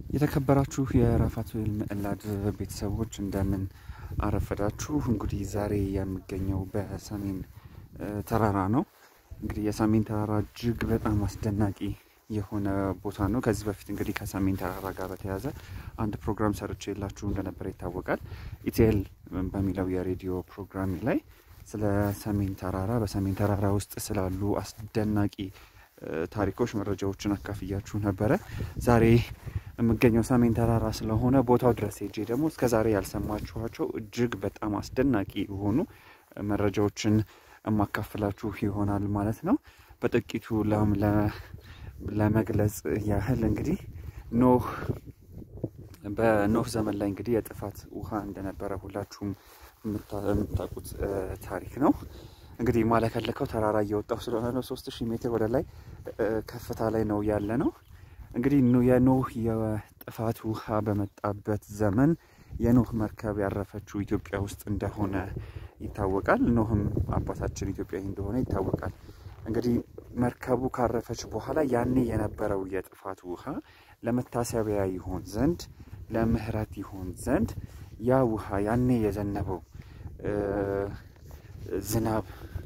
የተከበራችሁ የራፋቱኤል ምዕላድ ቤተሰቦች እንደምን አረፈዳችሁ። እንግዲህ ዛሬ የምገኘው በሰሜን ተራራ ነው። እንግዲህ የሰሜን ተራራ እጅግ በጣም አስደናቂ የሆነ ቦታ ነው። ከዚህ በፊት እንግዲህ ከሰሜን ተራራ ጋር በተያያዘ አንድ ፕሮግራም ሰርቼ የላችሁ እንደነበረ ይታወቃል። ኢቲኤል በሚለው የሬዲዮ ፕሮግራም ላይ ስለ ሰሜን ተራራ በሰሜን ተራራ ውስጥ ስላሉ አስደናቂ ታሪኮች መረጃዎችን አካፍያችሁ ነበረ። ዛሬ የምገኘው ሰሜን ተራራ ስለሆነ ቦታው ድረስ ሄጄ ደግሞ እስከ ዛሬ ያልሰማችኋቸው እጅግ በጣም አስደናቂ የሆኑ መረጃዎችን የማካፍላችሁ ይሆናል ማለት ነው። በጥቂቱ ለመግለጽ ያህል እንግዲህ ኖህ በኖህ ዘመን ላይ እንግዲህ የጥፋት ውሃ እንደነበረ ሁላችሁም የምታውቁት ታሪክ ነው። እንግዲህ ማለከለከው ተራራ እየወጣው ስለሆነ ነው። ሶስት ሺህ ሜትር ወደ ላይ ከፍታ ላይ ነው ያለ ነው። እንግዲህ የኖህ የጥፋት ውሃ በመጣበት ዘመን የኖህ መርከብ ያረፈችው ኢትዮጵያ ውስጥ እንደሆነ ይታወቃል። ኖህም አባታችን ኢትዮጵያዊ እንደሆነ ይታወቃል። እንግዲህ መርከቡ ካረፈች በኋላ ያኔ የነበረው የጥፋት ውሃ ለመታሰቢያ ይሆን ዘንድ ለምህረት ይሆን ዘንድ ያ ውሃ ያኔ የዘነበው ዝናብ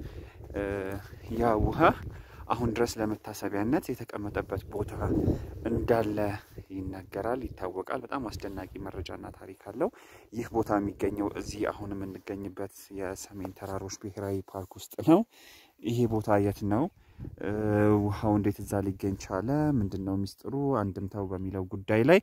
ያ ውሃ አሁን ድረስ ለመታሰቢያነት የተቀመጠበት ቦታ እንዳለ ይነገራል፣ ይታወቃል። በጣም አስደናቂ መረጃና ታሪክ አለው። ይህ ቦታ የሚገኘው እዚህ አሁን የምንገኝበት የሰሜን ተራሮች ብሔራዊ ፓርክ ውስጥ ነው። ይሄ ቦታ የት ነው? ውሃው እንዴት እዛ ሊገኝ ቻለ? ምንድን ነው ሚስጥሩ? አንድምታው በሚለው ጉዳይ ላይ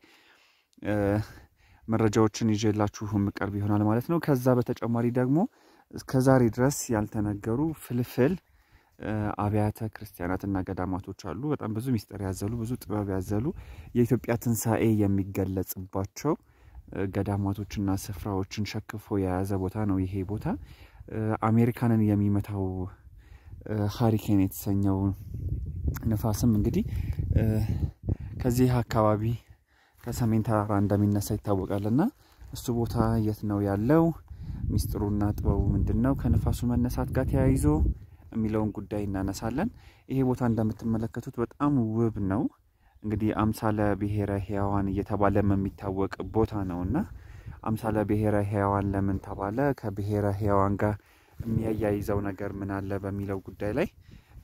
መረጃዎችን ይዤላችሁ የምቀርብ ይሆናል ማለት ነው። ከዛ በተጨማሪ ደግሞ እስከዛሬ ድረስ ያልተነገሩ ፍልፍል አብያተ ክርስቲያናትና ገዳማቶች አሉ። በጣም ብዙ ሚስጥር ያዘሉ ብዙ ጥበብ ያዘሉ የኢትዮጵያ ትንሣኤ የሚገለጽባቸው ገዳማቶችና ስፍራዎችን ሸክፎ የያዘ ቦታ ነው። ይሄ ቦታ አሜሪካንን የሚመታው ሀሪኬን የተሰኘው ንፋስም እንግዲህ ከዚህ አካባቢ ከሰሜን ተራራ እንደሚነሳ ይታወቃል። እና እሱ ቦታ የት ነው ያለው? ሚስጥሩና ጥበቡ ምንድን ነው? ከንፋሱ መነሳት ጋር ተያይዞ የሚለውን ጉዳይ እናነሳለን። ይሄ ቦታ እንደምትመለከቱት በጣም ውብ ነው። እንግዲህ አምሳለ ብሔረ ሕያዋን እየተባለም የሚታወቅ ቦታ ነው እና አምሳለ ብሔረ ሕያዋን ለምን ተባለ? ከብሔረ ሕያዋን ጋር የሚያያይዘው ነገር ምን አለ? በሚለው ጉዳይ ላይ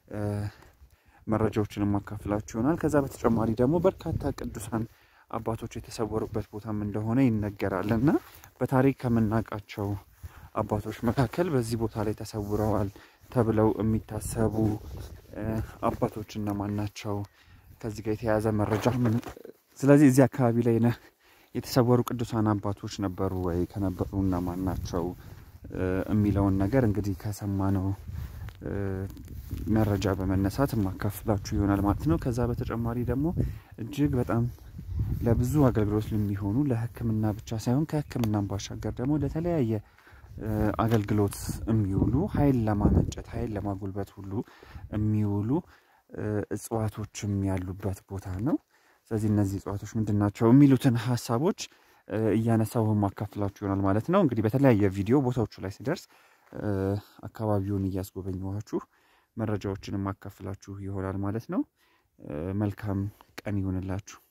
መረጃዎችን የማካፍላችሁ ይሆናል። ከዛ በተጨማሪ ደግሞ በርካታ ቅዱሳን አባቶች የተሰወሩበት ቦታም እንደሆነ ይነገራል እና በታሪክ ከምናውቃቸው አባቶች መካከል በዚህ ቦታ ላይ ተሰውረዋል ተብለው የሚታሰቡ አባቶች እነማን ናቸው? ከዚህ ጋር የተያያዘ መረጃ ስለዚህ እዚህ አካባቢ ላይ የተሰወሩ ቅዱሳን አባቶች ነበሩ ወይ? ከነበሩ እነማን ናቸው የሚለውን ነገር እንግዲህ ከሰማነው መረጃ በመነሳት የማካፍላችሁ ይሆናል ማለት ነው። ከዛ በተጨማሪ ደግሞ እጅግ በጣም ለብዙ አገልግሎት የሚሆኑ ለሕክምና ብቻ ሳይሆን ከሕክምናም ባሻገር ደግሞ ለተለያየ አገልግሎት የሚውሉ ኃይል ለማመንጨት ኃይል ለማጉልበት ሁሉ የሚውሉ እጽዋቶችም ያሉበት ቦታ ነው። ስለዚህ እነዚህ እጽዋቶች ምንድን ናቸው የሚሉትን ሀሳቦች እያነሳው ማካፍላችሁ ይሆናል ማለት ነው። እንግዲህ በተለያየ ቪዲዮ ቦታዎቹ ላይ ሲደርስ አካባቢውን እያስጎበኘኋችሁ መረጃዎችን የማካፍላችሁ ይሆናል ማለት ነው። መልካም ቀን ይሁንላችሁ።